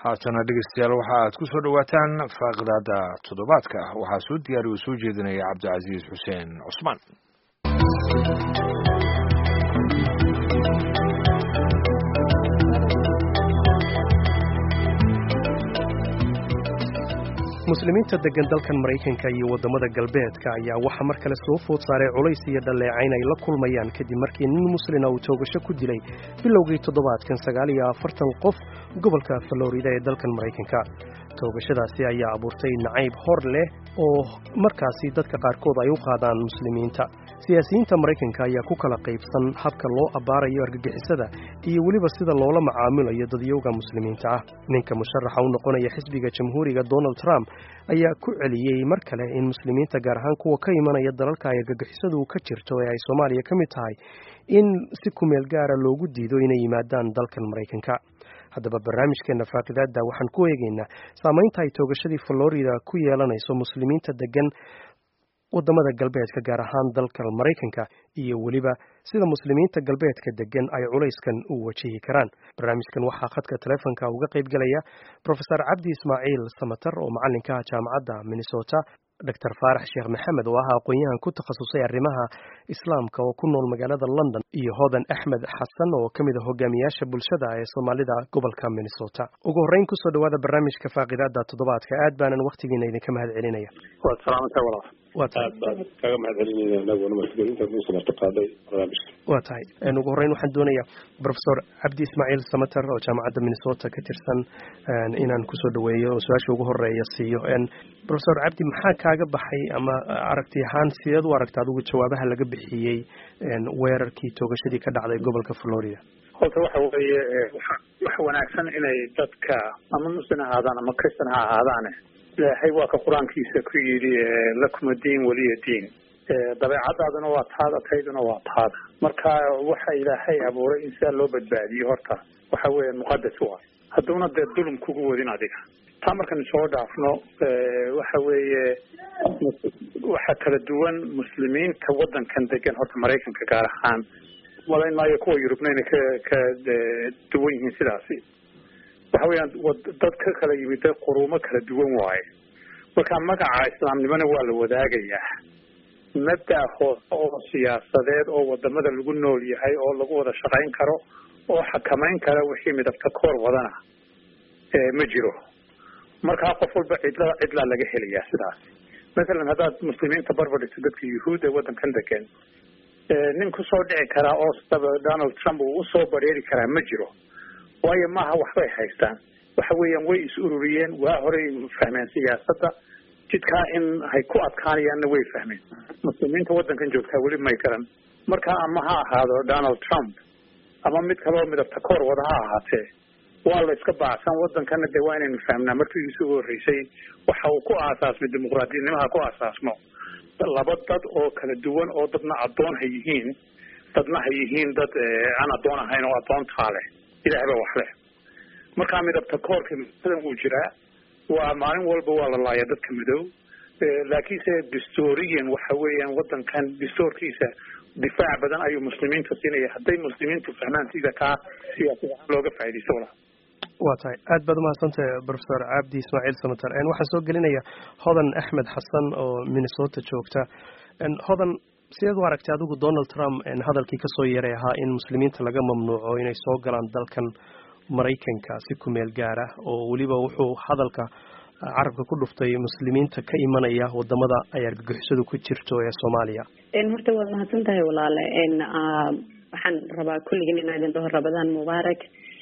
haatana dhegeystayaal waxa aad ku soo dhowaataan faaqidaada toddobaadka waxaa soo diyaariya oo soo jeedinaya cabdicasiis xuseen cusmaan muslimiinta degan dalkan maraykanka iyo waddamada galbeedka ayaa waxaa mar kale soo food saaray culays iyo dhalleecayn ay la kulmayaan kadib markii nin muslina uu toogasho ku dilay bilowgii toddobaadkan sagaal iyo afartan qof gobolka florida ee dalkan maraykanka toogashadaasi ayaa abuurtay nacayb hor leh oo markaasi dadka qaarkood ay u qaadaan muslimiinta siyaasiyiinta maraykanka ayaa ku kala qaybsan habka loo abbaarayo argagixisada iyo weliba sida loola macaamilayo dadyowga muslimiinta ah ninka musharaxa u noqonaya xisbiga jamhuuriga donald trump ayaa ku celiyey mar kale in muslimiinta gaar ahaan kuwa ka imanaya dalalka ay argagixisadu ka jirto ee ay soomaaliya ka mid tahay in si kumeel gaara loogu diido inay yimaadaan dalkan maraykanka haddaba barnaamijkeena faaqidaada waxaan ku eegaynaa saamaynta ay toogashadii florida ku yeelanayso muslimiinta degan waddamada galbeedka gaar ahaan dalka maraykanka iyo weliba sida muslimiinta galbeedka degan ay culayskan u wajihi karaan barnaamijkan waxaa khadka teleefonka uga qayb gelaya profesor cabdi ismaaciil samater oo macalinka ah jaamacadda minnesota doctor faarax sheekh maxamed oo ah aqoon-yahan ku takhasusay arrimaha islaamka oo ku nool magaalada london iyo hodan axmed xasan oo ka mid a hogaamiyaasha bulshada ee soomaalida gobolka minnesota ugu horreyn kusoo dhawaada barnaamijka faaqidaada toddobaadka aad baanan wakhtigiina idinka mahad celinaya waad salaamantay walaal waa tahay aad baan kaga mahad celinayna anaguna mas-uuliyiinta kuusa martiqaaday barnaamijka waa tahay ugu horreyn waxaan doonayaa profesor cabdi ismaaciil samater oo jaamacadda minnesota ka tirsan inaan kusoo dhaweeyo oo su-aasha ugu horeeya siiyo profesor cabdi maxaa kaaga baxay ama aragti ahaan sideed u aragta adigu jawaabaha laga bixiyey weerarkii toogashadii ka dhacday gobolka florida horta waxa weeye waxa wanaagsan inay dadka ama muslim ha ahaadaan ama christan ha ahaadaane ilaahay waa ka qur-aankiisa ku yidhi lakuma diin waliya diin dabeecadaaduna waa taada tayduna waa taada marka waxa ilaahay abuuray in sidaa loo badbaadiyo horta waxa weeye muqadas waay hadduuna dee dulum kugu wadin adiga taa markan soo dhaafno waxa weeye waxa kala duwan muslimiinta waddankan degan horta maraykanka gaar ahaan malayn maayo kuwa yurubna inay ka ka duwan yihiin sidaasi waxa weeyaan dad ka kala yimid dad quruumo kala duwan waaye marka magaca islaamnimona waa la wadaagayaa mabda hoose oo siyaasadeed oo wadamada lagu nool yahay oo lagu wada shaqayn karo oo xakamayn kara wixii midabta koor wadana ma jiro markaa qof walba cidla cidlaa laga helayaa sidaas mathalan haddaad muslimiinta barbar dhigto dadka yuhuud ee waddankan degan nin kusoo dhici karaa oo saba donald trump uu usoo bareeri karaa ma jiro waayo maaha waxbay haystaan waxa weeyaan way is ururiyeen waa horey fahmeen siyaasadda jidkaa in hay ku adkaanayaanna way fahmeen muslimiinta waddankan joogtaa weli may garan marka ama ha ahaado donald trump ama mid kaleo midabta koor wada ha ahaatee waa la iska baacsan waddankana dee waa inaynu fahmnaa markiisu ugu horreysay waxa uu ku aasaasmay dimuqraadiyadnimaha ku aasaasmo laba dad oo kala duwan oo dadna addoon ha yihiin dadna ha yihiin dad aan addoon ahayn oo addoontaa leh ilahay baa wax leh markaa midabta koorka masadan wuu jiraa waa maalin walba waa la laaya dadka madow laakiinse distoriyan waxa weeyaan waddankan distoorkiisa difaac badan ayuu muslimiinta siinaya hadday muslimiintu fahmaan sida kaa siyaasad ahaan looga faaidaysto walaal waa tahay aad baad umahadsantahay profesor cabdi ismaaciil samater waxaan soo gelinaya hodan axmed xasan oo minnesota joogta hodan sideed u aragtay adigu donald trump hadalkii kasoo yeeray ahaa in muslimiinta laga mamnuuco inay soo galaan dalkan maraykanka si kumeel gaar ah oo weliba wuxuu hadalka carabka ku dhuftay muslimiinta ka imanaya wadamada ay argagixisadu ku jirto ee soomaaliya horta waad mahadsan tahay walaale waxaan rabaa kulligin inaa idin dhaho rabadaan mubaarak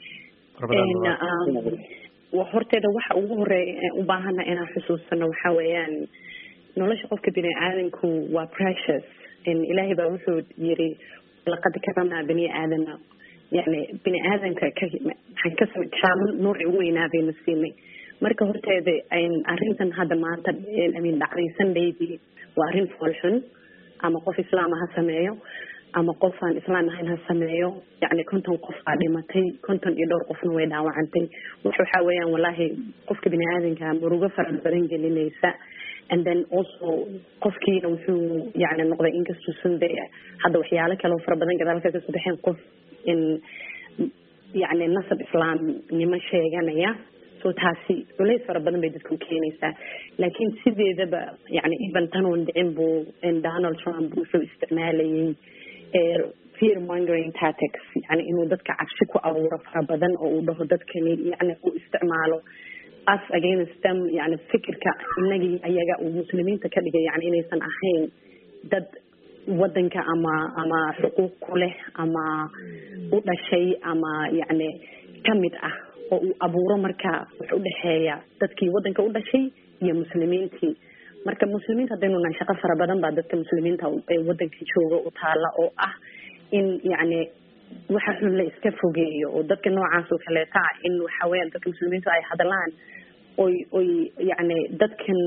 horteeda waxa ugu horeeya u baahana inaan xusuusano waxa weeyaan nolosha qofka bini aadanku waa precious ilaahay baa wuxuu yiri laqad karamnaa bani aadama yani bini aadamka maxaan ka karaamo noocii ugu weynaa bayna siinay marka horteeda arrintan hadda maanta amin dhacday sundaydii waa arrin foolxun ama qof islaama ha sameeyo ama qof aan islaam ahayn ha sameeyo yani konton qof aa dhimatay konton iyo dhowr qofna way dhaawacantay wax waxaa weeyaan wallaahi qofka bini aadanka murugo fara badan gelinaysa and then also qofkiina wuxuu yani noqday inkastuusan de hadda waxyaalo kale oo fara badan gadaalka kasoo baxeen qof in yani nasab islaamnimo sheeganaya so taasi culays fara badan bay dadka u keenaysaa laakiin sideedaba yani even tanoon dhicin buu donald trump wuxuu isticmaalayay fear mongering tactics yani inuu dadka cabsi ku abuuro fara badan oo uu dhaho dadkani yani uu isticmaalo us against them yani fikirka inagii ayaga uu muslimiinta ka dhigay yani inaysan ahayn dad wadanka ama ama xuquuq ku leh ama u dhashay ama yani kamid ah oo uu abuuro marka wax udhexeeya dadkii wadanka u dhashay iyo muslimiintii marka muslimiinta haddaynu nahay shaqo fara badan baa dadka muslimiinta ee wadanka jooga u taala oo ah in yani waxa xun la iska fogeeyo oo dadka noocaas oo kaleeta ah in waxa weeyaan dadka muslimiintu ay hadlaan oy oy yani dadkan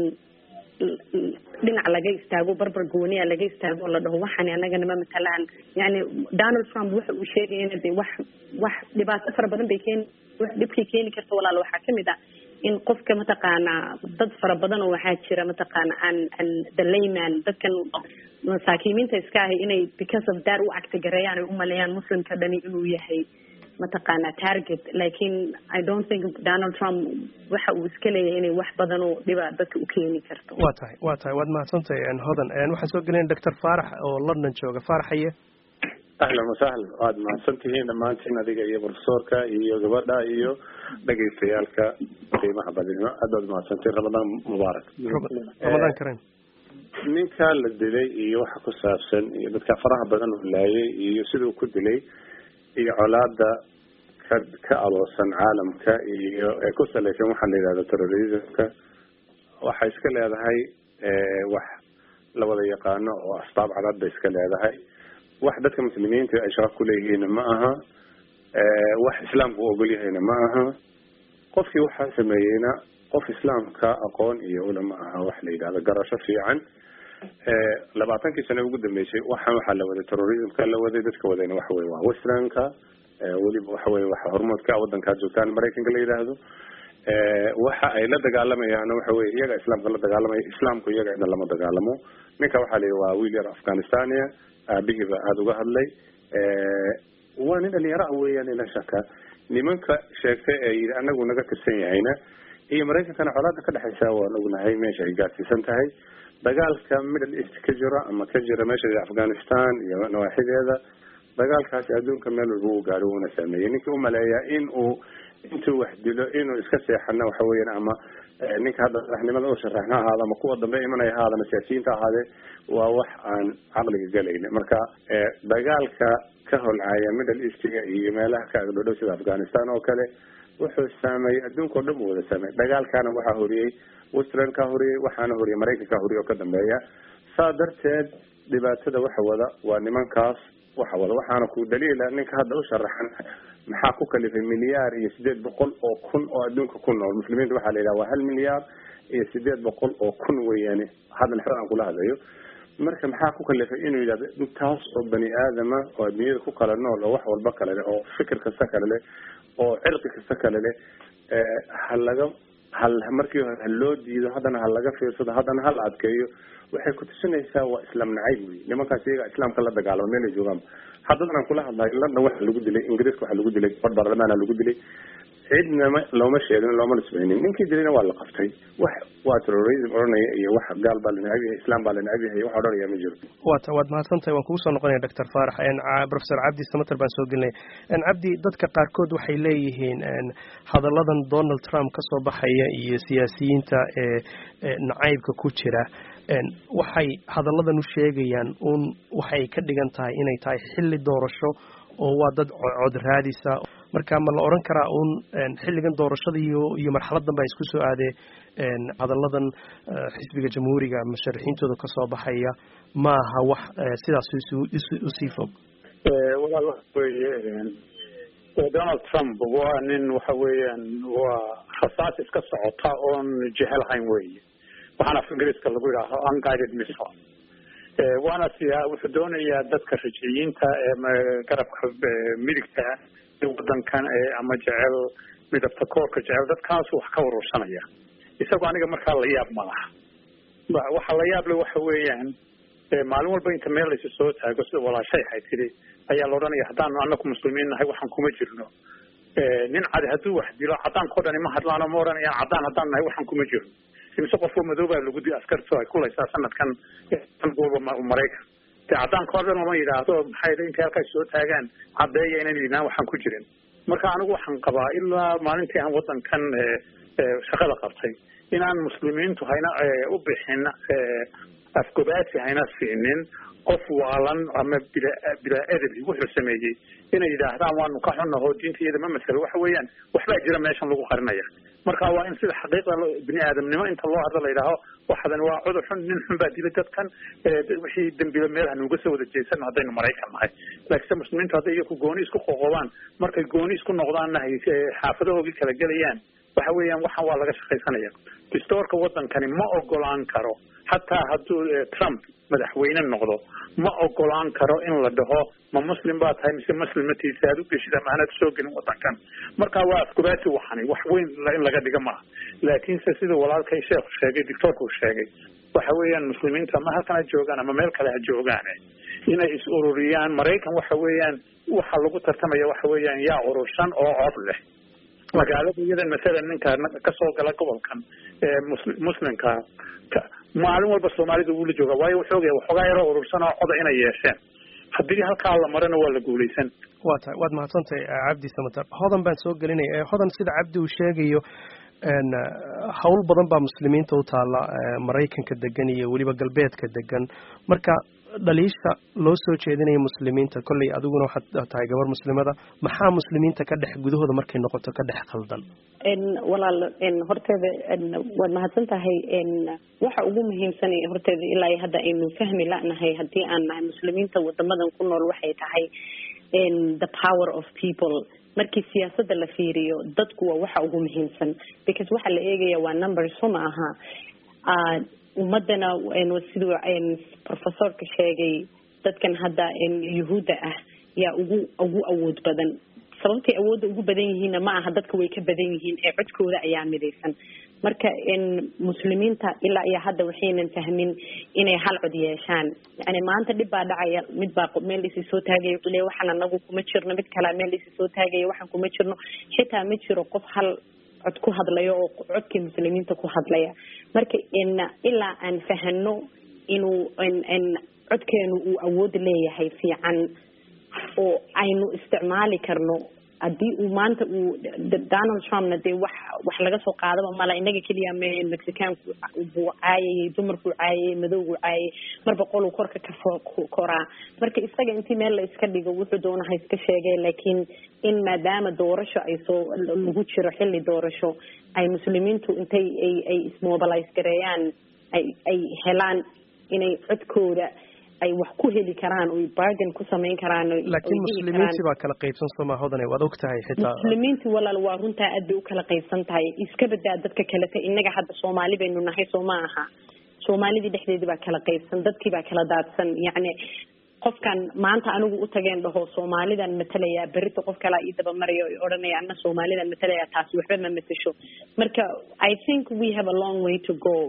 dhinac laga istaago barbar gooniya laga istaago oo la dhaho waxani anagana ma matalaan yani donald trump waxa uu sheegayana de wax wax dhibaato fara badan bay keeni wax dhibkay keeni karta walaal waxaa kamid ah in qofka mataqaanaa dad fara badan oo waxaa jira mataqaana an an the layman dadkan masaakiimiinta iska ahay inay because of that u actigareeyaan ay umaleeyaan muslimka dhani inuu yahay mataqaana target lakin i don't think donald trump waxa uu iska leeyahay inay wax badan oo dhiba dadka u keeni karto wa tahay wa tahay waad mahadsantahay hodan waxaan soo gelin doctor faarax oo london jooga faaraxaye ahlan wasahlan waad mahadsan tihiin dhammaantiin adiga iyo profesorka iyo gabadha iyo dhegaystayaalka qiimaha badinimo aad baad mahadsantiin ramadaan mubaarak ramadaan kareem ninka la dilay iyo waxa ku saabsan iyo dadka faraha badan uu laayay iyo siduu ku dilay iyo colaada ka ka aloosan caalamka iyo ee ku salaysan waxaa la yidhahda terrorismka waxay iska leedahay wax la wada yaqaano oo asbaab cadad bay iska leedahay wax dadka muslimiinta ay shaqo kuleeyihiinna ma aha wax islaamka u ogol yahayna ma aha qofkii waxaa sameeyeyna qof islaamka aqoon iyo ula ma aha wax la yidhahdo garasho fiican labaatankii sane ugu dambeysay waxaan waxaa la waday terrorismka la waday dadka wadayna waxa weye waa westernka weliba waxa weye waxa hormoodka wadankaad joogtaan maraykanka la yidhaahdo waxa ay la dagaalamayaan waxa weye iyaga islaamka la dagaalamaya islaamku iyaga cidna lama dagaalamo ninka waxaa layihi waa wiil yar afghanistania aabihiiba aada uga hadlay waa nin dhalinyaro ah weeyaan ila shaka nimanka sheegtay ee yidhi anagu naga tirsan yahayna iyo maraykankana colaada ka dhexaysa waan ognahay meesha ay gaadsiisan tahay dagaalka middle east ka jira ama ka jira meesha afghanistan iyo nawaaxideeda dagaalkaasi adduunka meel walba uu gaaro uuna saameeyey ninkii umaleeyaa in uu intuu wax dilo inuu iska seexana waxa weeyaan ama ninka hadda madaxnimada u sharaxna ahaada ama kuwa dambe imanaya ahaada ama siyaasiyiinta ahaadee waa wax aan caqliga galayna marka dagaalka ka holcaya middle eastga iyo meelaha ka agdhodhow sida afghanistan oo kale wuxuu saameeyey adduunka o dhan u wada saameeyey dagaalkana waxaa horiyey westernka horiyey waxaana horiyey maraykanka horiyey oo ka dambeeya saa darteed dhibaatada waxa wada waa nimankaas waxa wada waxaana ku daliila ninka hadda u sharaxan maxaa ku kalifay milyaar iyo sideed boqol oo kun oo adduunka ku nool muslimiinta waxaa la yidhaha waa hal milyaar iyo sideed boqol oo kun weeyaane haddan xer aan kula hadlayo marka maxaa ku kalifay inuu yidhahdo intaas oo bani aadama oo adduunyada ku kala nool oo wax walba kale leh oo fikir kasta kale leh oo cirqi kasta kale leh ha laga hal markii hore ha loo diido haddana ha laga fiirsado haddana ha la adkeeyo waxay kutusinaysaa waa islaam nacayb wey nimankaas iyaga islaamka la dagaalamo meel ay joogaan haddadan aan kula hadlayo london waxa lagu dilay ingiriiska waxa lagu dilay bar baarlamaana lagu dilay cidnama looma sheegin looma nisbaynin ninkii dilayna waa la qabtay wax waa terrorism odhanaya iyo wax gaal baa la necab yahay islaam baa la necab yahay wax odhanaya ma jiro wata waad mahadsantahay waan kugu soo noqonaya doctor faarax professor cabdi samater baan soo gelinaya cabdi dadka qaarkood waxay leeyihiin hadalladan donald trump ka soo baxaya iyo siyaasiyiinta ee nacaybka ku jira waxay hadalladan u sheegayaan un waxay ka dhigan tahay inay tahay xilli doorasho oo waa dad cod raadisa marka ma la oran karaa un xilligan doorashada iyo iyo marxaladan baa isku soo aadee hadalladan xisbiga jamhuuriga musharaxiintooda kasoo baxaya ma aha wax sidaas usii fog walaal waxa weeye donald trump waa nin waxa weeyaan waa rasaas iska socota oon jehelahayn weeye waxaana af ingiriiska lagu yidhaaho unguided missile waana siyaa wuxuu doonayaa dadka rajiyiinta ee garabka midigta wadankan ama jecel midabta koorka jecel dadkaasu wax ka urursanaya isagoo aniga markaa la yaab ma laha waxa la yaab le waxa weeyaan maalin walba inta meel laysu soo taago sida walaashay ahay tidi ayaa la odhanaya haddaanu anaku muslimiin nahay waxaan kuma jirno nin cadi hadduu wax dilo cadaankao dhani ma hadlaano ma odhanayaan cadaan haddaan nahay waxaan kuma jiro imise qofka madoobaa lagu di askartu ay kulaysaa sanadkan walba maraykan de cadaanka o dhan lama yidhaahdo maxay intay halkaas soo taagaan caddeeya inaan yidhahan waxaan ku jirin marka anigu waxaan qabaa ilaa maalintii aan wadankan shaqada qabtay inaan muslimiintu hayna u bixin afgobaasi hayna siinin qof waalan ama bila bilaa edebi wuxuu sameeyey inay yidhaahdaan waanu ka xunnaho diinta iyada ma masalo waxa weeyaan waxbaa jira meeshan lagu qarinaya marka waa in sida xaqiiqda bini aadamnimo inta loo hadlo la yidhaaho waxadan waa cudur xun nin xun baa dilay dadkan wixii dembiba meel hanuuga soo wada jeesano haddaynu maraykan nahay laakiinse muslimiintu hadday iyaku gooni isku qoqobaan markay gooni isku noqdaanna hay xaafadahoogii kala gelayaan waxa weeyaan waxan waa laga shaqaysanaya distoorka wadankani ma ogolaan karo xataa hadduu trump madaxweyne noqdo ma ogolaan karo in la dhaho ma muslim baa tahay mise muslimatiisa aad u geshid ama anaad soo gelin wadankan marka waa afkubaati waxani wax weyn in laga dhiga maaha laakiinse sida walaalkay sheekhu sheegay doctoorka uu sheegay waxa weeyaan muslimiinta ama halkan ha joogaan ama meel kale ha joogaan inay is ururiyaan maraykan waxa weeyaan waxa lagu tartamaya waxa weeyaan yaa urursan oo cod leh magaalada iyadan masalan ninka kasoo gala gobolkan muslimka maalin walba soomaalida wuu la jooga waayo wuxuu ogaya waxoogaa yaroo urursan oo coda inay yeesheen haddii halkaa la marana waa la guulaysan waa tahay waad mahadsantahay cabdi samatar hodan baan soo gelinaya hodan sida cabdi uu sheegayo hawl badan baa muslimiinta u taalla maraykanka degan iyo weliba galbeedka degan marka dhaliisha loo soo jeedinaya muslimiinta kolley adiguna waxaad tahay gabar muslimada maxaa muslimiinta ka dhex gudahooda markay noqoto ka dhex khaldan walaal horteeda waad mahadsan tahay waxa ugu muhiimsan horteeda ilaa hadda aynu fahmi lanahay haddii aan nahay muslimiinta wadamadan ku nool waxay tahay the power of people markii siyaasadda la fiiriyo dadku waa waxa ugu muhiimsan because waxa la eegaya waa number so ma aha ummadana siduu professorka sheegay dadkan hadda yuhuudda ah yaa ugu ugu awood badan sababtay awoodda ugu badan yihiinna ma aha dadka way ka badan yihiin ee codkooda ayaa midaysan marka muslimiinta ilaa iyo hadda waxaynan fahmin inay hal cod yeeshaan yani maanta dhib baa dhacaya mid baa meel isi soo taagaya wuxuu leeya waxaan anagu kuma jirno mid kalea meel isi soo taagaya waxaan kuma jirno xitaa ma jiro qof hal cod ku hadlayo oo codkii muslimiinta ku hadlaya marka ilaa aan fahano inuu codkeenu uu awood leeyahay fiican oo aynu isticmaali karno haddii uu maanta uu donald trumpna dee wax wax laga soo qaadaba mala inaga keliya me mexicaanku buu caayayay dumarkuu caayayay madowgu caayay marba qoluu korka ka koraa marka isaga intii meel la iska dhigo wuxuu doonaha iska sheegay laakiin in maadaama doorasho ay soo lagu jiro xilli doorasho ay muslimiintu intay ay ay ismobilize gareeyaan ay ay helaan inay codkooda ay wax ku heli karaan oy bargain ku samayn karaan laakiin muslimiintii baa kala qaybsan sooma hodane waad og tahay xitaa muslimiintii walaal waa runtaa aad bay u kala qaybsan tahay iska badaa dadka kalete innaga hadda soomaali baynu nahay soo ma aha soomaalidii dhexdeedii baa kala qaybsan dadkii baa kala daadsan yacni qofkan maanta anigu u tageen dhaho soomaalidan matalayaa berita qof kalaa ii dabamarayo o odhanaya ana soomaalidan matalaya taasi waxba ma matasho marka i think we have a long way to go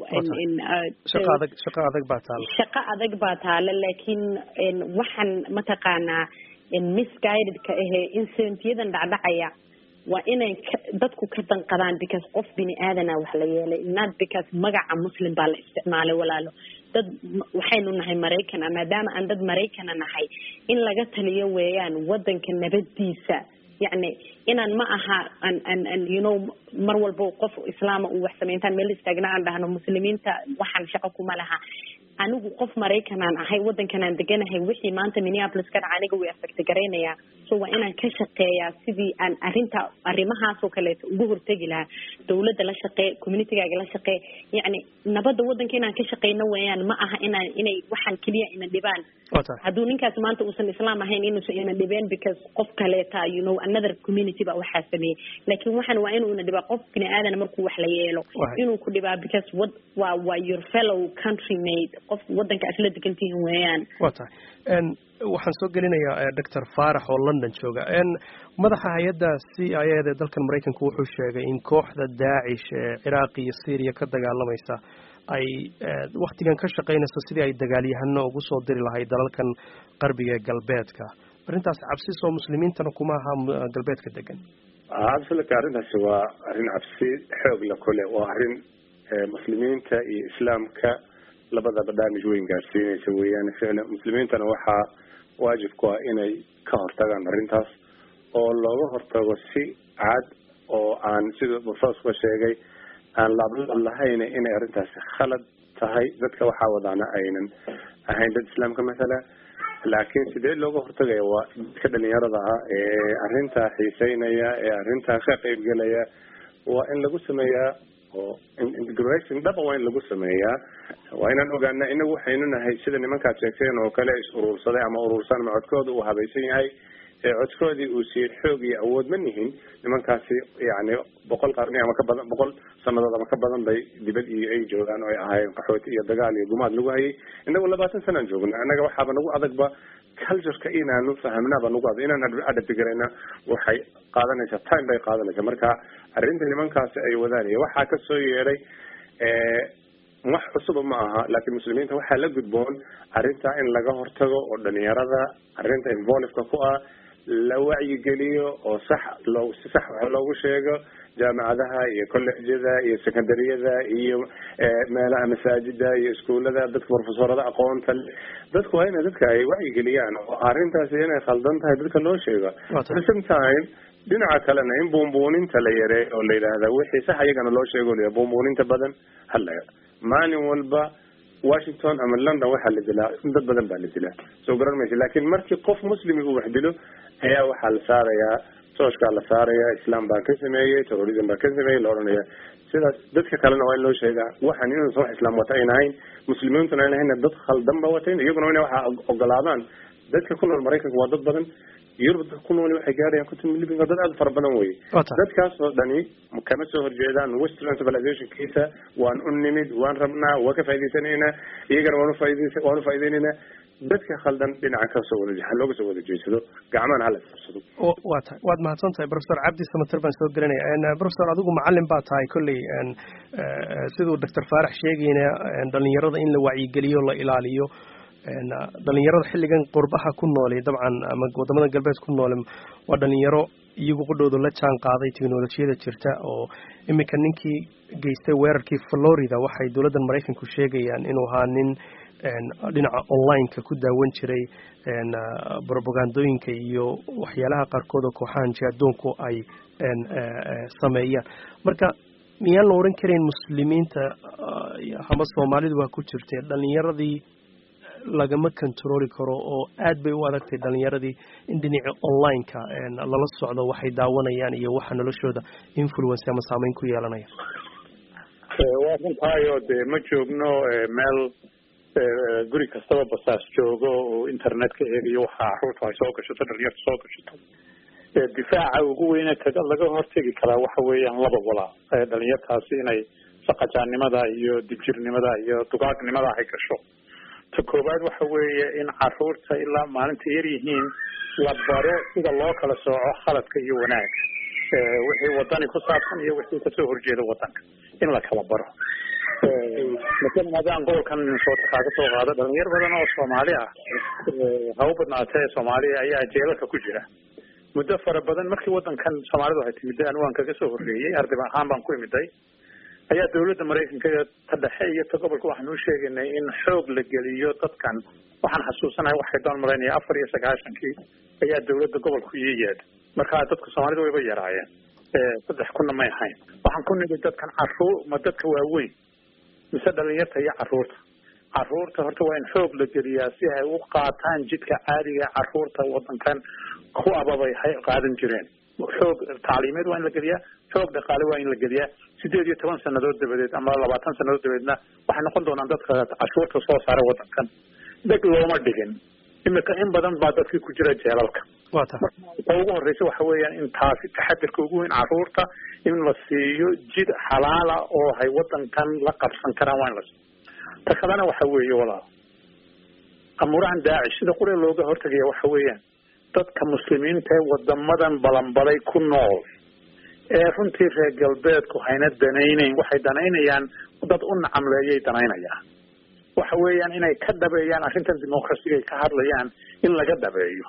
shaqa adag shaqa adag baa taala shaqo adag baa taala laakiin waxaan mataqaanaa misguidedka ahee incidentyadan dhacdhacaya waa inay dadku ka danqadaan because qof bini aadana wax la yeelay not because magaca muslim baa la isticmaalay walaalo dad waxaynu nahay maraykana maadaama aan dad maraykana nahay in laga taliyo weeyaan wadanka nabadiisa yacni inaan ma aha an an an you know mar walba qof islaama uu wax samayntaan meel istaagna aan dhahno muslimiinta waxaan shaqo kuma laha anigu qof maraykanaan ahay wadankanaan deganahay wixii maanta minneapolis ka dhaca aniga way affecta garaynayaa so waa inaan ka shaqeeyaa sidii aan arrinta arrimahaasoo kaleeto uga hortegi lahaa dawladda la shaqee communitygaaga la shaqee yacni nabadda wadanka inaan ka shaqeyno weeyaan ma aha inaan inay waxaan keliya ina dhibaan hadduu ninkaas maanta uusan islaam ahayn inuusan ina dhibeen because qof kaleeta you know another community baa waxaa sameeyey laakiin waxaan waa inuu ina dhibaa qof bini aadan markuu wax la yeelo inuu ku dhibaa because what waa waa your fellow country mate qof wadanka aad la degantihiin weeyaan wa tahay waxaan soo gelinayaa doctor faarax oo london jooga madaxa hay-adda c i a da dalkan maraykanku wuxuu sheegay in kooxda daacish ee ciraaq iyo syriya ka dagaalamaysa ay waktigan ka shaqaynayso sidii ay dagaalyahano ugu soo diri lahay dalalkan qarbiga ee galbeedka arrintaas cabsi soo muslimiintana kuma aha galbeedka degan absolutely arrintaasi waa arrin cabsi xoog la kule waa arrin muslimiinta iyo islaamka labadaba damage weyn gaarsiinaysa weeyaan ficlan muslimiintana waxaa waajib ku ah inay ka hortagaan arrintaas oo looga hortago si cad oo aan sida professorka sheegay aan laablab lahayn inay arrintaasi khalad tahay dadka waxaa wadaana aynan ahayn dad islaamka mathala laakiin sidee looga hortagaya waa dadka dhalinyarada ah ee arrintaa xiiseynaya ee arrintaa ka qeybgelaya waa in lagu sameeyaa oo integration dhaba waa in lagu sameeyaa waa inaan ogaana inagu waxaynu nahay sida nimankaad sheegteen oo kale is urursaday ama urursan ama codkooda uu habaysan yahay ee codkoodii uu siiyey xoog iyo awood ma nihin nimankaasi yani boqol qarni ama ka badan boqol sanadood ama ka badan bay dibad iyo ay joogaan oo ay ahaayeen qaxooti iyo dagaal iyo gumaad lagu hayay inagu labaatan sanaan joogna annaga waxaaba nagu adagba cultureka inaanu fahamnaaba nagu adag inaan adabtigarayna waxay qaadanaysaa time bay qaadanaysaa marka arrinta nimankaasi ay wadaan iyo waxaa kasoo yeedhay wax cusuba ma aha laakiin muslimiinta waxaa la gudboon arrintaa in laga hortago oo dhalinyarada arrinta involveka ku ah la wacyigeliyo oo sax loo si sax wax loogu sheego jaamacadaha iyo collegjada iyo secondaryada iyo meelaha masaajida iyo iskuullada dadka profesorada aqoonta dadku waa ina dadka ay wacyigeliyaan oo arrintaasi inay khaldan tahay dadka loo sheego at the same time dhinaca kalena in buunbuuninta la yareeyo oo la yidhaahda wixii sax iyagana loo sheego la buunbuuninta badan hala maalin walba washington ama london waxaa la dilaa dad badan baa la dilaa soo garan maysa laakiin markii qof muslimi uu wax dilo ayaa waxaa la saarayaa tooshkaa la saarayaa islam baa ka sameeyey terrorism baa ka sameeyey la odhanaya sidaas dadka kalena waa in loo sheegaa waxaan inuusan wax islaam wata ayn ahayn muslimiintuna ayn ahayn dad khaldan ba watayn iyaguna ina waxa ogolaadaan dadka ku nool maraykanka waa dad badan yurub dadka ku nool waxay gaarayaan konton milyan dad aada fara badan wey dadkaas oo dhani kama soo horjeedaan western civilizationkiisa waan u nimid waan rabnaa waa ka faa'idaysanaynaa iyagana waan ufaaids waan ufaa'ideynayna dadka khaldan dhinaca kasoo wada ha looga soo wada jeedsado gacmahana hala fursado wa tahay waad mahadsan tahay professor cabdi samater baan soo gelinaya professor adigu macalin baa tahay kolley siduu doctor faarax sheegayna dhalinyarada in la wacyigeliyo la ilaaliyo dhalinyarada xilligan qurbaha ku noole dabcan ama wadamada galbeed ku noole waa dhalinyaro iyagu qudhooda la jaan qaaday teknolojiyada jirta oo iminka ninkii geystay weerarkii florida waxay dowladda maraykanku sheegayaan inuu ahaa nin dhinaca online-ka ku daawan jiray robagandooyinka iyo waxyaalaha qaarkood oo kooxahan jihadoonku ay sameeyaan marka miyaan la odhan karayn muslimiinta ama soomaalidu waa ku jirtee dhalinyaradii lagama controli karo oo aad bay u adagtay dhalinyaradii in dhinaci online-ka lala socdo waxay daawanayaan iyo waxa noloshooda influence ama saameyn ku yeelanaya waa runtaayo dee ma joogno meel guri kastaba basaas joogo oo internetka eegayo waxa caruurta ay soo gashato dhalinyarta soo gashato difaaca ugu weyne kaga laga hortegi karaa waxa weeyaan laba walaa dhalinyartaasi inay saqajaannimada iyo dibjirnimada iyo dugaagnimada ay gasho ta koowaad waxa weeye in caruurta ilaa maalinta yar yihiin la baro sida loo kala sooco khaladka iyo wanaag wixii wadani ku saabsan iyo wixii kasoo horjeeda wadanka in la kala baro masalan haddaan gobolkan minnesota kaaga soo qaado dhalinyar badan oo soomaali ah ha u badnaatee soomaaliya ayaa jeelalka ku jira muddo fara badan markii wadankan soomaalidu ay timid anigu aan kaga soo horreeyey arday ahaan baan ku imiday ayaa dawladda maraykanka ta dhexe iyo ta gobolka waxaan u sheegaynay in xoog la geliyo dadkan waxaan xasuusanahay waxay doon malaynaya afar iyo sagaashankii ayaa dawladda gobolku ii yeedha markaa dadka soomaalida wayba yaraayeen saddex kunna may ahayn waxaan ku nimi dadkan caruur ma dadka waaweyn mise dhalinyarta iyo caruurta caruurta horta waa in xoog la geliyaa si ay u qaataan jidka caadiga caruurta wadankan ku ababay hay qaadan jireen xoog tacliimeed waa in la geliyaa xoog dhaqaale waa in la geliyaa sideed iyo toban sanadood dabadeed ama labaatan sanadood dabadeedna waxay noqon doonaan dadka cashuurta soo saara wadankan dheg looma dhigin imika in badan baa dadkii ku jira jeelalka wata ta ugu horeysa waxa weeyaan in taasi taxadirka ugu weyn caruurta in la siiyo jid xalaala oo hay wadankan la qabsan karaan waa in la siiyo ta kalena waxa weeye walaal amuurahan daacish sida qure looga hortagaya waxa weeyaan dadka muslimiinta ee wadamadan balanbalay ku nool ee runtii reer galbeedku hayna danaynayn waxay danaynayaan dad u nacamleeyay danaynayaan waxa weeyaan inay ka dhabeeyaan arrintan dimuqrasiga ay ka hadlayaan in laga dhabeeyo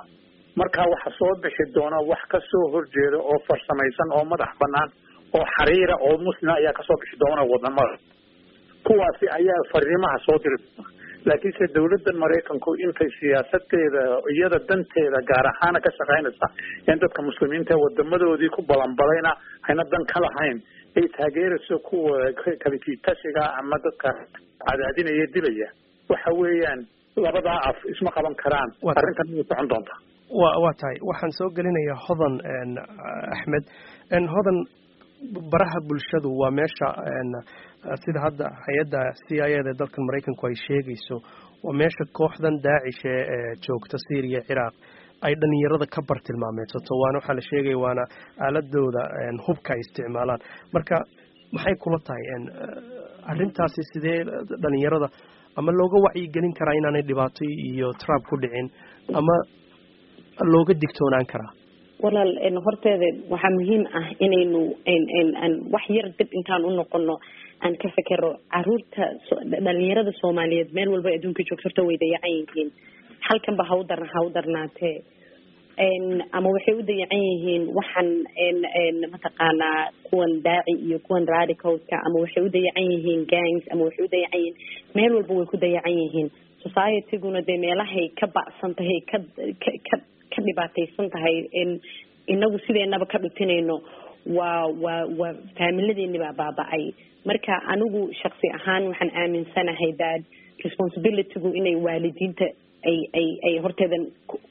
markaa waxa soo bixi doona wax kasoo horjeeda oo farsamaysan oo madax banaan oo xariira oo muslima ayaa kasoo bixi doona wadamada kuwaasi ayaa fariimaha soo diri doona laakiinse dawladda maraykanku intay siyaasadeeda iyada danteeda gaar ahaana ka shaqaynaysa in dadka muslimiinta wadamadoodii ku balanbalayna ayna dan ka lahayn ay taageerayso kuwa kalikiitashiga ama dadka cadaadinaya dilaya waxa weeyaan labadaa af isma qaban karaan arrintan way socon doontaa wa waa tahay waxaan soo gelinayaa hodan axmed hodan baraha bulshadu waa meesha sida hadda hay-adda c i eda dalkan maraykanku ay sheegayso waa meesha kooxdan daacishe ee joogta syriya ciraaq ay dhalinyarada ka bartilmaameedsato waana waxaa la sheegaya waana aaladooda hubka ay isticmaalaan marka maxay kula tahay arrintaasi sidee dhalinyarada ama looga wacyigelin karaa inaanay dhibaato iyo trab ku dhicin ama looga digtoonaan karaa walaal horteeda waxaa muhiim ah inaynu aan wax yar dib intaan u noqono aan ka fekero caruurta dhalinyarada soomaaliyeed meel walba adduunka joogto horta way dayacan yihiin halkanba ha u dar ha u darnaatee ama waxay u dayacan yihiin waxaan mataqaanaa kuwan daaci iyo kuwan radicalska ama waxay u dayacan yihiin gangs ama waxay u dayacan yihiin meel walba way ku dayacan yihiin societyguna dee meelahay ka ba'san tahay ka ka ka ka dhibaataysan tahay inagu sideenaba ka dhutinayno waa waa waa faamiladeeni baa baaba-ay marka anigu shaksi ahaan waxaan aaminsanahay that responsibilitygu inay waalidiinta ay ay ay horteedan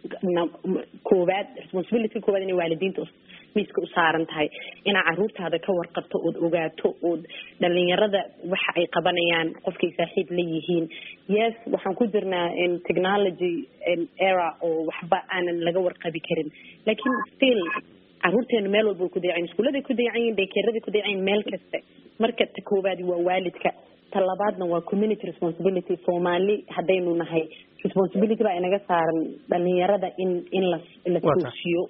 koowaad responsibility koowaad inay waalidiinta miiska u saaran tahay inaa caruurtaada ka warqabto ood ogaato ood dhalinyarada waxa ay qabanayaan qofkay saaxiib la yihiin yes waxaan ku jirnaa technology era oo waxba aanan laga warqabi karin lakin still caruurteenu meel walba way ku dayacan iskuuladay ku dayacan yihin daykeeraday ku dayacan yihin meel kasta marka ta koowaadi waa waalidka ta labaadna waa community responsibility soomaali haddaynu nahay responsibility baa inaga saaran dhalinyarada in in la la toosiyo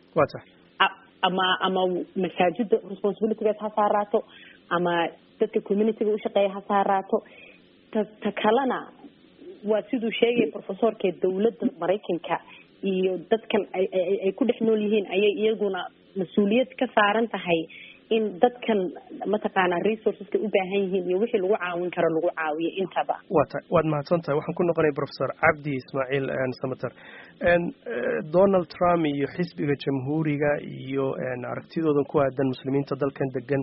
ama ama masaajida responsibilitygaas ha saaraato ama dadka communityga ushaqeeya ha saaraato ta ta kalena waa siduu sheegaya professorka dawladda maraykanka iyo dadkan ay ay ku dhex nool yihiin ayay iyaguna mas-uuliyad ka saaran tahay in dadkan mataqaanaa resourceska u baahan yihiin iyo wixii lagu caawin karo lagu caawiyo intaba wa ta waad mahadsan tahay waxaan ku noqonaya professor cabdi ismaaciil samater donald trump iyo xisbiga jamhuuriga iyo aragtidoodan ku aadan muslimiinta dalkan degan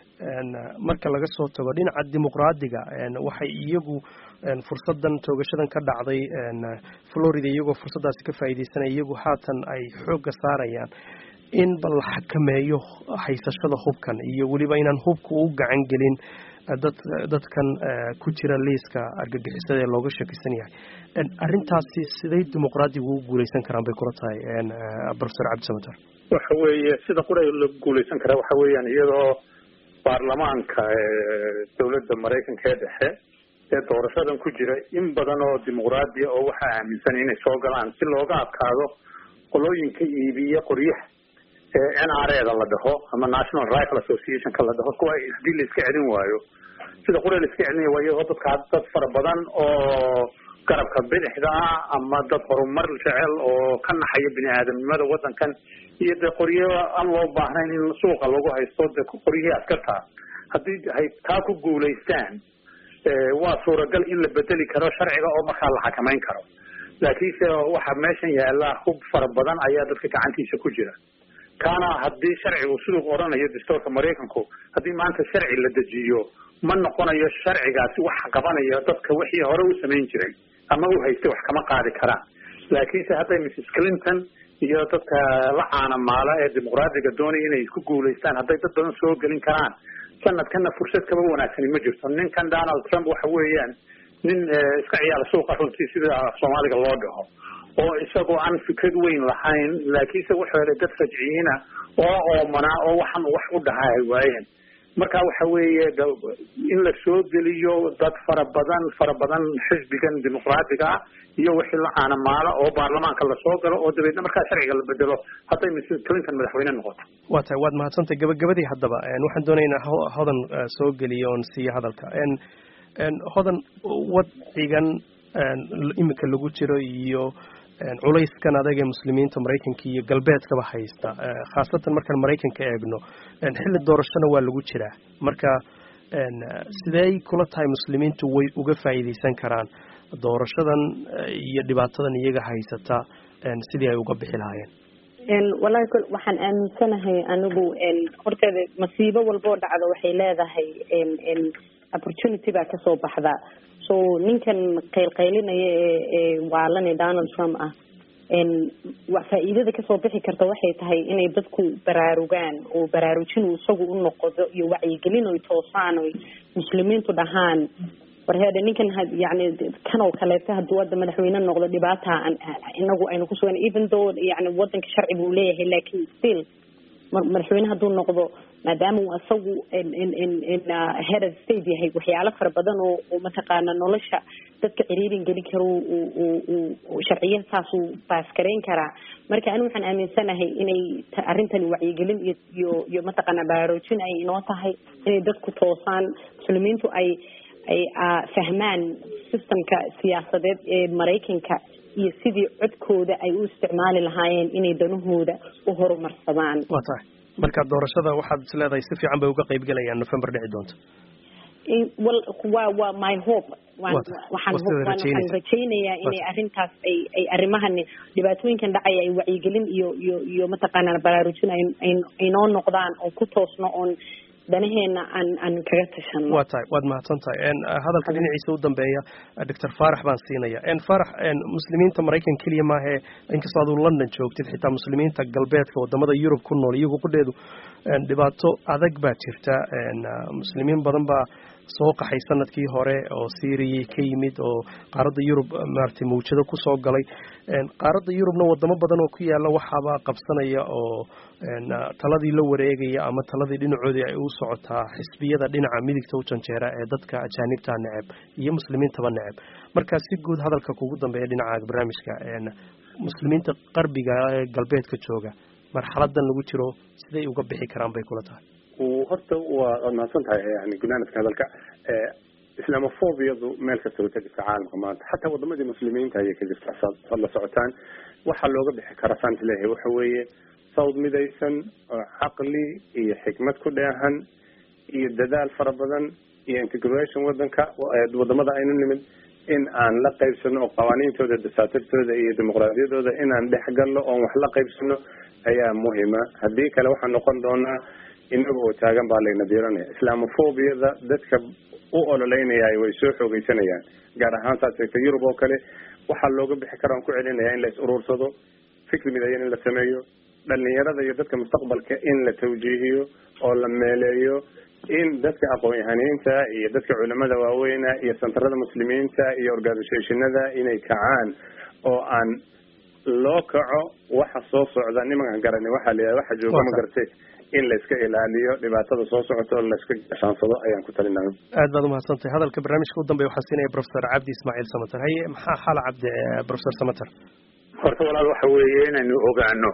marka laga soo tago dhinaca dimuqraadiga waxay iyagu fursadan toogashadan ka dhacday florida iyagoo fursaddaasi ka faa'iidaysanaya iyagu haatan ay xoogga saarayaan in bal la xakameeyo haysashada hubkan iyo weliba inaan hubka u gacan gelin dad dadkan ku jira liiska argagixisada ee looga shakisan yahay arrintaasi siday dimuqraadigu ugu guuleysan karaan bay kula tahay professor cabdisamater waxa weeye sida qura lagu guuleysan karaa waxa weeyaan iyadoo baarlamaanka dawladda maraykanka ee dhexe ee doorashadan ku jira in badan oo dimuqraadiya oo waxaa aaminsan inay soo galaan si looga adkaado qolooyinka iibiya qoryaha n r eda la dhaho ama national rifle associationka la dhaho kuwa hadii la iska celin waayo sida qura la iska celinaya waa iyadoo dadka dad fara badan oo garabka bidixda ah ama dad horumar jecel oo ka naxaya bini aadamnimada wadankan iyo dee qoryo aan loo baahnayn in suuqa lagu haysto de qoryihii askarta haddii hay taa ku guulaystaan waa suuragal in la bedeli karo sharciga oo markaa la xakamayn karo laakiinse waxa meeshan yaala hub fara badan ayaa dadka gacantiisa ku jira kaana haddii sharcigu siduu oranayo dastuurka maraykanku haddii maanta sharci la dejiyo ma noqonayo sharcigaasi wax qabanaya dadka wixii hore u samayn jiray ama u haystay wax kama qaadi karaan laakiinse hadday mrs clinton iyo dadka la caanamaala ee dimuqraadiga doonaya inay ku guulaystaan hadday dad badan soo gelin karaan sanadkana fursad kaba wanaagsani ma jirto ninkan donald trump waxa weeyaan nin iska ciyaala suuqa runtii sida soomaaliga loo dhaho oo isagoo aan fikrad weyn lahayn laakiinse wuxuu helay dad rajciyiina oo oomanaa oo waxan wax u dhahaa ay waayeen marka waxa weeye in la soo geliyo dad fara badan fara badan xisbigan dimuqraadiga ah iyo wixii la caanamaala oo baarlamaanka lasoo galo oo dabeedna markaa sharciga la bedelo hadday mrs clinton madaxweyne noqoto waa tahay waad mahadsantahay gabagabadii haddaba waxaan doonaynaa hodan soo geliyo oon siiyo hadalka hodan wadcigan iminka lagu jiro iyo culayskan adag ee muslimiinta maraykanka iyo galbeedkaba haysta khaasatan markaan maraykanka eegno xilli doorashona waa lagu jiraa marka sidey kula tahay muslimiintu way uga faa'iidaysan karaan doorashadan iyo dhibaatadan iyaga haysata sidii ay uga bixi lahaayeen wallahi waxaan aaminsanahay anigu horteeda masiibo walboo dhacdo waxay leedahay opportunity baa kasoo baxda so ninkan qaylqaylinaya ee ee waalane donald trump ah faa'iidada kasoo bixi karta waxay tahay inay dadku baraarugaan oo baraarujin uu isagu u noqdo iyo wacyigelin oy toosaan oy muslimiintu dhahaan warheede ninkan yani kan oo kaleeto hadduu hadda madaxweyne noqdo dhibaata inagu aynu kusugan even though yani wadanka sharci buu leeyahay lakin still madaxweyne hadduu noqdo maadaama uu isagu head of state yahay waxyaalo fara badan oo oo mataqaana nolosha dadka ciriirin gelin karo sharciya saasuu baaskarayn karaa marka anigu waxaan aaminsanahay inay arrintani wacyigelin iyo iyo iyo mataqaana baraarujin ay inoo tahay inay dadku toosaan muslimiintu ay ay fahmaan systemka siyaasadeed ee maraykanka iyo sidii codkooda ay u isticmaali lahaayeen inay danahooda u horumarsadaan waa tahay marka doorashada waxaad is leedahay si fiican bay uga qayb gelayaan november dhici doonta wal waa waa my hope waxaan waxaan rajaynayaa inay arrintaas ay ay arrimahan dhibaatooyinkan dhacaya ay wacyigelin iyo iyo iyo mataqaanaa baraarujin ay ay noo noqdaan oo ku toosno oon danaheena aan aan kaga tashano waa tahay waad mahadsan tahay hadalka dhinaciisa u dambeeya doctor farax baan siinaya farax muslimiinta maraykan keliya maahe inkastoo aduu london joogtid xitaa muslimiinta galbeedka wadamada yurub ku nool iyagu qudheedu dhibaato adag baa jirta muslimiin badan baa soo qaxay sanadkii hore oo syriya ka yimid oo qaaradda yurub maaragtay mawjado kusoo galay qaaradda yurubna wadamo badan oo ku yaala waxaaba qabsanaya oo taladii la wareegaya ama taladii dhinacoodii ay u socotaa xisbiyada dhinaca midigta u janjeera ee dadka ajaanibta neceb iyo muslimiintaba neceb marka si guud hadalka kugu dambeeya dhinaca barnaamijka muslimiinta qarbiga ee galbeedka jooga marxaladan lagu jiro siday uga bixi karaan bay kula tahay horta waa waad mahadsan tahay yani gunaanadka hadalka islamophobiyadu meel kasta way ka jirta caalamka maanta xataa wadamadii muslimiinta ayay ka jirta saad la socotaan waxaa looga bixi karaa saan isleeyahay waxa weeye sawd midaysan oo caqli iyo xikmad ku dheehan iyo dadaal fara badan iyo integration wadanka wadamada aynu nimid in aan la qaybsano oo qawaaniintooda dasaatirtooda iyo dimuqraadiyadooda inaan dhex galno oon wax la qaybsano ayaa muhima haddii kale waxaan noqon doonaa inaga oo taagan baa layna diiranaya islamophobiyada dadka u ololeynaya way soo xoogeysanayaan gaar ahaan saad sheegtay yurub oo kale waxaa looga bixi kara aan ku celinaya in la is uruursado fikri midayan in la sameeyo dhalinyarada iyo dadka mustaqbalka in la tawjiihiyo oo la meeleeyo in dadka aqoon-yahaniinta iyo dadka culimada waaweyna iyo santarada muslimiinta iyo organisationada inay kacaan oo aan loo kaco waxa soo socda nimankan garani waxaa la waxa jooga ma gartay in la iska ilaaliyo dhibaatada soo socota oo la iska gashaansado ayaan ku talinaya aad baad umahadsantahay hadalka barnaamijka u dambeya waxaa siinaya professor cabdi ismaaciil samater haye maxaa xala cabdi professor samater horta walaal waxa weeye inaynu ogaano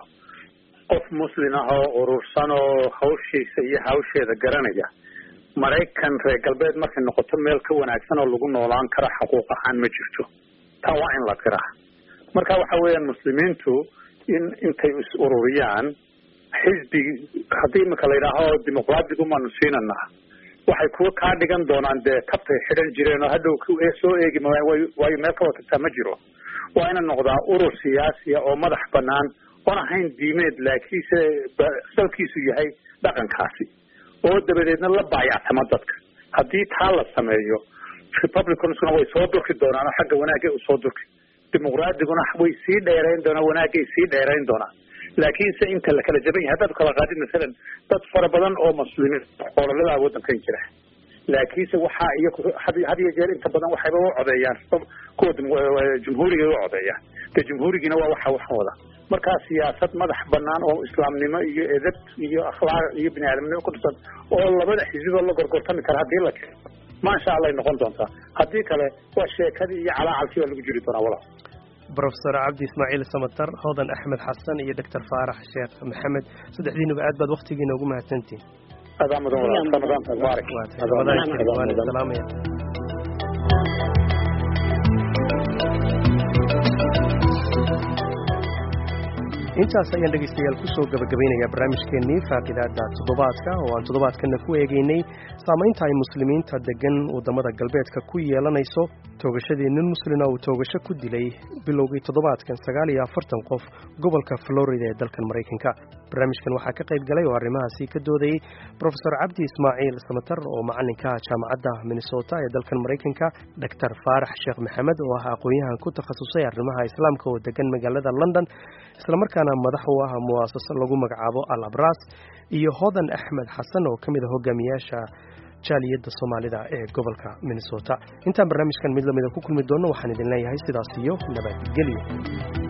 qof muslin ah oo urursan oo hawshiisa iyo hawsheeda garanaya maraykan reer galbeed markay noqoto meel ka wanaagsan oo lagu noolaan kara xuquuq ahaan ma jirto taa waa in la tiraa marka waxa weeyaan muslimiintu in intay is ururiyaan xisbi haddii imika la yidhaaho dimuqraadigu maanu siinanaa waxay kuwa kaa dhigan doonaan dee tabtay xidhan jireen oo hadhow soo eegi maayaan waayo meel ka watagtaa ma jiro waa ina noqdaa urur siyaasiya oo madax banaan oon ahayn diimeed laakiinse salkiisu yahay dhaqankaasi oo dabadeedna la baayactama dadka haddii taa la sameeyo republicansuna way soo durki doonaan oo xagga wanaagay usoo durki dimuqraadiguna way sii dheerayn doonaan wanaagay sii dheerayn doonaan laakiinse inta la kala jaban yahay haddaad kala qaadid masalan dad fara badan oo muslimiin ololadaa wadankan jira laakiinse waxaa iyo had iyo jeer inta badan waxayba u codeeyaan kuwa jumhuuriga u codeeyaan de jumhuurigiina waa waxa waxan wada markaa siyaasad madax banaan oo islaamnimo iyo edab iyo akhlaaq iyo bini aadamnimo ku dhisan oo labada xisbiba la gorgortami kara hadii la keeno maasha allah ay noqon doontaa haddii kale waa sheekadii iyo calaacalkii baa lagu jiri doonaa walaal professor cabdi ismaaciil samater hodan axmed xasan iyo doctor faarax sheekh maxamed saddexdiinuba aad baad waktigiina ugu mahadsantihin adaa mudan walaal ramadaan mubaarak waan salaamaya intaas ayaan dhegaystayaal kusoo gabagabaynayaa barnaamijkeennii faaqidaada toddobaadka oo aan toddobaadkana ku eegaynay saamaynta ay muslimiinta degan waddamada galbeedka ku yeelanayso toogashadii nin muslina uu toogasho ku dilay bilowgii toddobaadkan sagaal iyo afartan qof gobolka florida ee dalkan maraykanka barnaamijkan waxaa ka qayb galay oo arrimahaasi ka doodayey brofesor cabdi ismaaciil samatar oo macalinka ah jaamacadda minnesota ee dalkan maraykanka doctor faarax sheekh maxamed oo ah aqoon-yahan ku takhasusay arrimaha islaamka oo degan magaalada london islamarkaana madax u ah mu'asaso lagu magacaabo al abras iyo hodan axmed xasan oo ka mid a hogaamiyaasha jaaliyadda soomaalida ee gobolka minnesota intaan barnaamijkan mid lamida ku kulmi doonno waxaan idin leeyahay sidaas iyo nabadgelyo